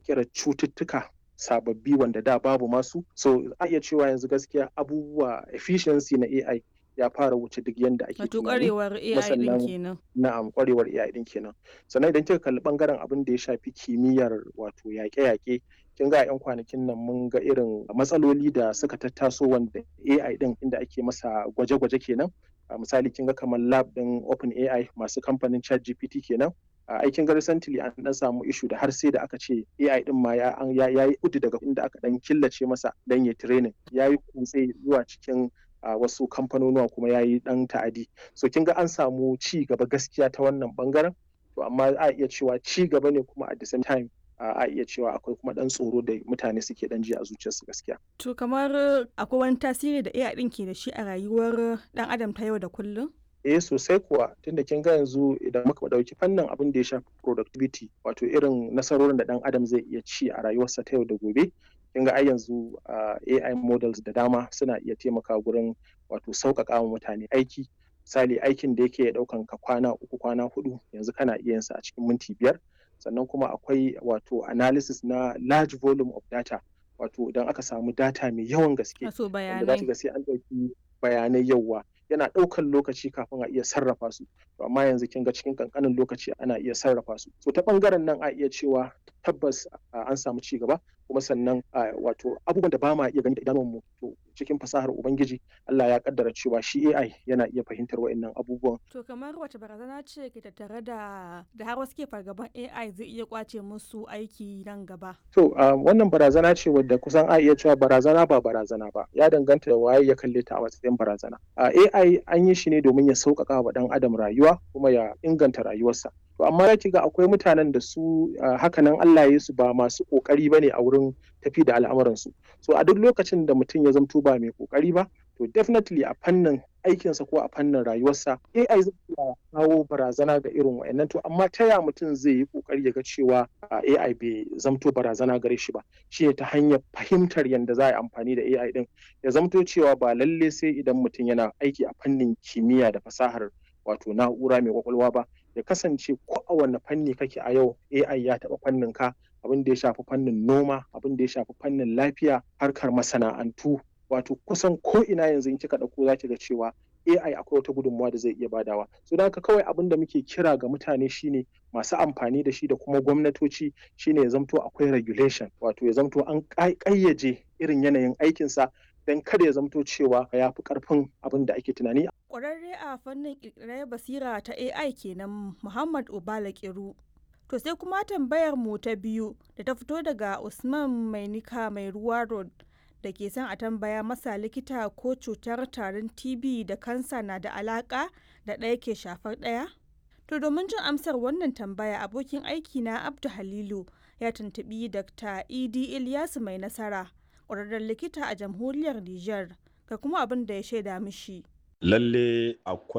ƙirƙirar cututtuka sababbi wanda da babu masu so a iya cewa yanzu gaskiya abubuwa efficiency na AI ya fara wuce duk yanda ake Wato tunani ƙwarewar AI ɗin kenan. na'am ƙwarewar AI ɗin kenan sannan idan kika kalli ɓangaren abin da ya shafi kimiyyar wato yaƙe-yaƙe kin ga a 'yan kwanakin nan mun ga irin matsaloli da suka tattaso wanda AI ɗin inda ake masa gwaje-gwaje kenan a misali kin ga kamar lab ɗin OpenAI masu kamfanin ChatGPT kenan a aikin ga recently an dan samu issue da har sai da aka ce AI din ma ya ya yi udu daga inda aka dan killace masa dan ya training ya yi kutse zuwa cikin a wasu kamfanonuwa kuma ya yi dan ta'adi so kin ga an samu ci gaba gaskiya ta wannan bangaren to amma a iya cewa ci gaba ne kuma at the same time a iya cewa akwai kuma dan tsoro da mutane suke dan ji a zuciyarsu gaskiya To kamar akwai wani tasiri da AI ɗin ke da shi a rayuwar ɗan adam ta yau da kullum? eh sosai kuwa tunda kin ga yanzu idan muka dauki fannin abin da ya shafi productivity wato irin nasarorin da dan adam zai iya ci a rayuwarsa ta yau da gobe kin ga ai yanzu AI models da dama suna iya taimaka gurin wato sauƙaƙa wa mutane aiki misali aikin da yake ɗaukan ka kwana uku kwana hudu yanzu kana iya yinsa a cikin minti biyar sannan kuma akwai wato analysis na large volume of data wato idan aka samu data mai yawan gaske Wato wanda za bayanai. ga sai an ɗauki bayanai yawa yana ɗaukan lokaci kafin a iya sarrafa su to amma yanzu kin ga cikin kankanin lokaci ana iya sarrafa su so ta ɓangaren nan a iya cewa tabbas an samu ci gaba kuma sannan wato abubuwan da ba ma iya gani da idanunmu to cikin fasahar ubangiji Allah ya kaddara cewa shi AI yana iya fahimtar wa'annan abubuwan To kamar wace barazana ce ke tattare da da har wasu ke fargaban AI zai iya kwace musu aiki nan gaba? To uh, wannan barazana ce wadda kusan a iya cewa barazana ba barazana ba ya danganta da waye ya kalle ta a matsayin barazana. Uh, AI an yi shi ne domin ya sauƙaƙa wa ɗan adam rayuwa kuma ya inganta rayuwarsa. To amma ya ga akwai mutanen da su uh, hakanan Allah ya su ba masu ƙoƙari ba ne a wurin tafi da al'amuransu. So a duk lokacin da mutum ya zamto ba mai ƙoƙari ba to definitely a fannin aikinsa ko a fannin rayuwarsa AI zai iya kawo barazana ga irin wa'annan to amma ta ya mutum zai yi kokari ya ga cewa AI bai zamto barazana gare shi ba shi ne ta hanyar fahimtar yadda za a yi amfani da AI din ya zamto cewa ba lalle sai idan mutum yana aiki a fannin kimiyya da fasahar wato na'ura mai kwakwalwa ba ya kasance ko a wanne fanni kake a yau AI ya taɓa fannin ka abin da ya shafi fannin noma abin da ya shafi fannin lafiya harkar masana'antu wato kusan ko ina yanzu in kika ɗauko za ki ga cewa AI akwai wata gudunmawa da zai iya badawa. So da haka kawai abin da muke kira ga mutane shine masu amfani da shi da kuma gwamnatoci shine ya zamto akwai regulation wato ya zamto an ƙayyaje irin yanayin aikinsa don kada ya zamto cewa ya fi ƙarfin abin da ake tunani. Ƙwararre a fannin ƙirƙirar basira ta AI kenan Muhammad Obala Kiru. To sai kuma tambayar mu ta biyu da ta fito daga Usman Mainika mai ruwa road da ke son a tambaya masa likita ko cutar tarin TB da kansa na da alaka da ɗaya ke shafar ɗaya? To domin jin amsar wannan tambaya abokin aiki na Abdu Halilu ya tuntubi Dr. Idi Ilyasu mai nasara ƙwararren likita a jamhuriyar Nijar ga kuma abin da ya shaida mishi. Lalle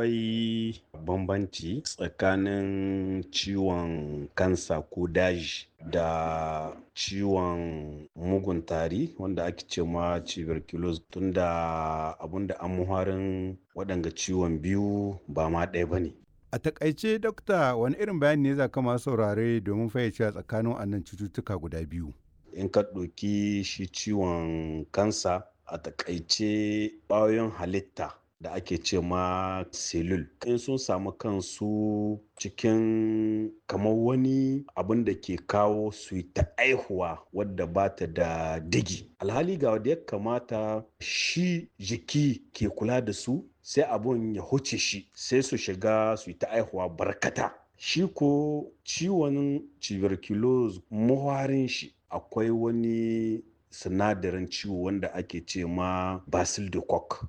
akwai bambanci tsakanin ciwon kansa ko daji da ciwon mugun tari wanda ake ce ma tuberculosis tunda abinda an muharin waɗanga ciwon biyu ba ma ɗaya ba ne. A takaice dokta wani irin bayani ne za kama saurare domin fayyace tsakanin wannan cututtuka guda biyu. In ka ɗauki shi ciwon kansa a takaice ɓayoyin halitta da ake ce ma selul in sun samu kansu cikin kamar wani abin da ke kawo su ta aihuwa wadda ba ta da digi alhali ga wadda ya kamata shi jiki ke kula da su sai abun ya huce shi sai su shiga su ta aihuwa barkata shi ko ciwon tuberculosis muharin shi akwai wani sinadarin ciwo wanda ake ce ma basil de coq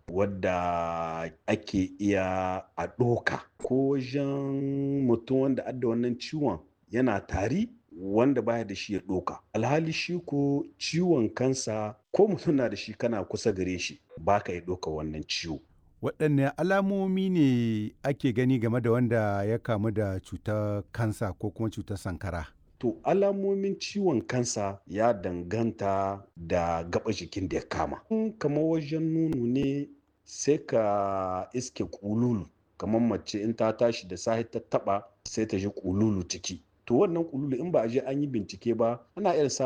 wadda ake iya a ɗoka ko wajen mutum wanda adda wannan ciwon yana tari wanda baya da shi ya ɗoka alhali shi ko ciwon kansa ko mutum na da shi kana kusa gare shi baka ya ɗoka wannan ciwo waɗanne alamomi ne ake gani game da wanda ya kamu da cutar kansa ko kuma cutar sankara To alamomin ciwon kansa ya danganta da gaba jikin da ya kama. kamar wajen nono ne sai ka iske kululu kamar mace in ta tashi da sahi ta taba sai ta ji kululu ciki. To wannan kululu in ba a je an yi bincike ba ana iya samun